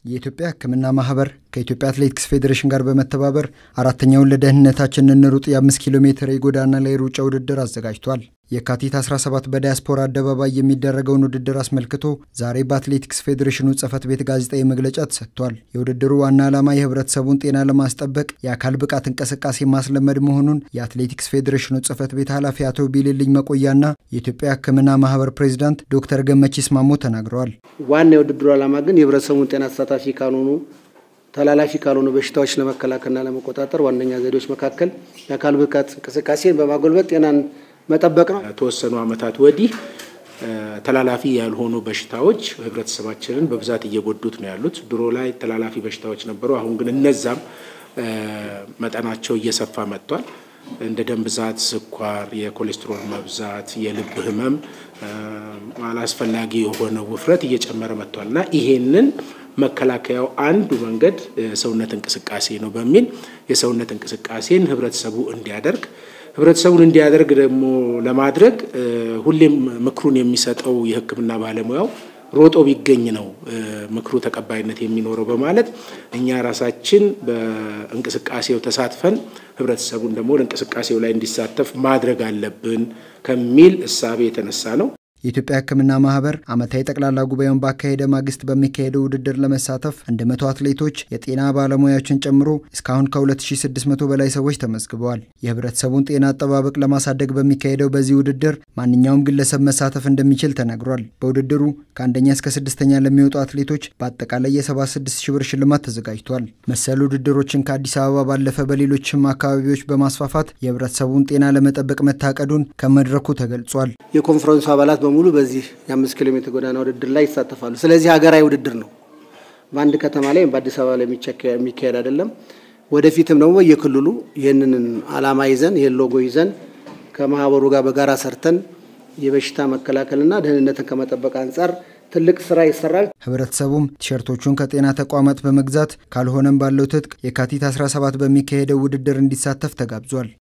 የኢትዮጵያ ሕክምና ማህበር ከኢትዮጵያ አትሌቲክስ ፌዴሬሽን ጋር በመተባበር አራተኛውን ለደህንነታችን እንሩጥ የአምስት ኪሎ ሜትር የጎዳና ላይ ሩጫ ውድድር አዘጋጅቷል። የካቲት 17 በዲያስፖራ አደባባይ የሚደረገውን ውድድር አስመልክቶ ዛሬ በአትሌቲክስ ፌዴሬሽኑ ጽህፈት ቤት ጋዜጣዊ መግለጫ ተሰጥቷል። የውድድሩ ዋና ዓላማ የህብረተሰቡን ጤና ለማስጠበቅ የአካል ብቃት እንቅስቃሴ ማስለመድ መሆኑን የአትሌቲክስ ፌዴሬሽኑ ጽህፈት ቤት ኃላፊ አቶ ቢልልኝ መቆያና የኢትዮጵያ ሕክምና ማህበር ፕሬዚዳንት ዶክተር ገመቺስ ማሞ ተናግረዋል። ዋና የውድድሩ ዓላማ ግን የህብረተሰቡን ጤና ተሳታፊ ካልሆኑ ተላላፊ ካልሆኑ በሽታዎች ለመከላከልና ለመቆጣጠር ዋነኛ ዘዴዎች መካከል የአካል ብቃት እንቅስቃሴን በማጎልበት ጤናን መጠበቅ ነው። ከተወሰኑ ዓመታት ወዲህ ተላላፊ ያልሆኑ በሽታዎች ህብረተሰባችንን በብዛት እየጎዱት ነው ያሉት። ድሮ ላይ ተላላፊ በሽታዎች ነበሩ። አሁን ግን እነዛም መጠናቸው እየሰፋ መጥቷል። እንደ ደም ብዛት፣ ስኳር፣ የኮሌስትሮል መብዛት፣ የልብ ህመም፣ አላስፈላጊ የሆነ ውፍረት እየጨመረ መጥቷል እና ይሄንን መከላከያው አንዱ መንገድ ሰውነት እንቅስቃሴ ነው በሚል የሰውነት እንቅስቃሴን ህብረተሰቡ እንዲያደርግ ህብረተሰቡን እንዲያደርግ ደግሞ ለማድረግ ሁሌም ምክሩን የሚሰጠው የህክምና ባለሙያው ሮጦ ቢገኝ ነው ምክሩ ተቀባይነት የሚኖረው በማለት እኛ ራሳችን በእንቅስቃሴው ተሳትፈን ህብረተሰቡን ደግሞ እንቅስቃሴው ላይ እንዲሳተፍ ማድረግ አለብን ከሚል እሳቤ የተነሳ ነው። የኢትዮጵያ ሕክምና ማህበር ዓመታዊ ጠቅላላ ጉባኤውን ባካሄደ ማግስት በሚካሄደው ውድድር ለመሳተፍ እንደ መቶ አትሌቶች የጤና ባለሙያዎችን ጨምሮ እስካሁን ከ2600 በላይ ሰዎች ተመዝግበዋል። የህብረተሰቡን ጤና አጠባበቅ ለማሳደግ በሚካሄደው በዚህ ውድድር ማንኛውም ግለሰብ መሳተፍ እንደሚችል ተነግሯል። በውድድሩ ከአንደኛ እስከ ስድስተኛ ለሚወጡ አትሌቶች በአጠቃላይ የ76 ሺህ ብር ሽልማት ተዘጋጅቷል። መሰል ውድድሮችን ከአዲስ አበባ ባለፈ በሌሎችም አካባቢዎች በማስፋፋት የህብረተሰቡን ጤና ለመጠበቅ መታቀዱን ከመድረኩ ተገልጿል። የኮንፈረንሱ አባላት በሙሉ በዚህ የአምስት ኪሎ ሜትር ጎዳና ውድድር ላይ ይሳተፋሉ። ስለዚህ ሀገራዊ ውድድር ነው። በአንድ ከተማ ላይ በአዲስ አበባ ላይ የሚካሄድ አይደለም። ወደፊትም ደግሞ በየክልሉ ይህንን ዓላማ ይዘን ይህን ሎጎ ይዘን ከማህበሩ ጋር በጋራ ሰርተን የበሽታ መከላከልና ደህንነትን ከመጠበቅ አንጻር ትልቅ ስራ ይሰራል። ህብረተሰቡም ቲሸርቶቹን ከጤና ተቋማት በመግዛት ካልሆነም ባለው ትጥቅ የካቲት 17 በሚካሄደው ውድድር እንዲሳተፍ ተጋብዟል።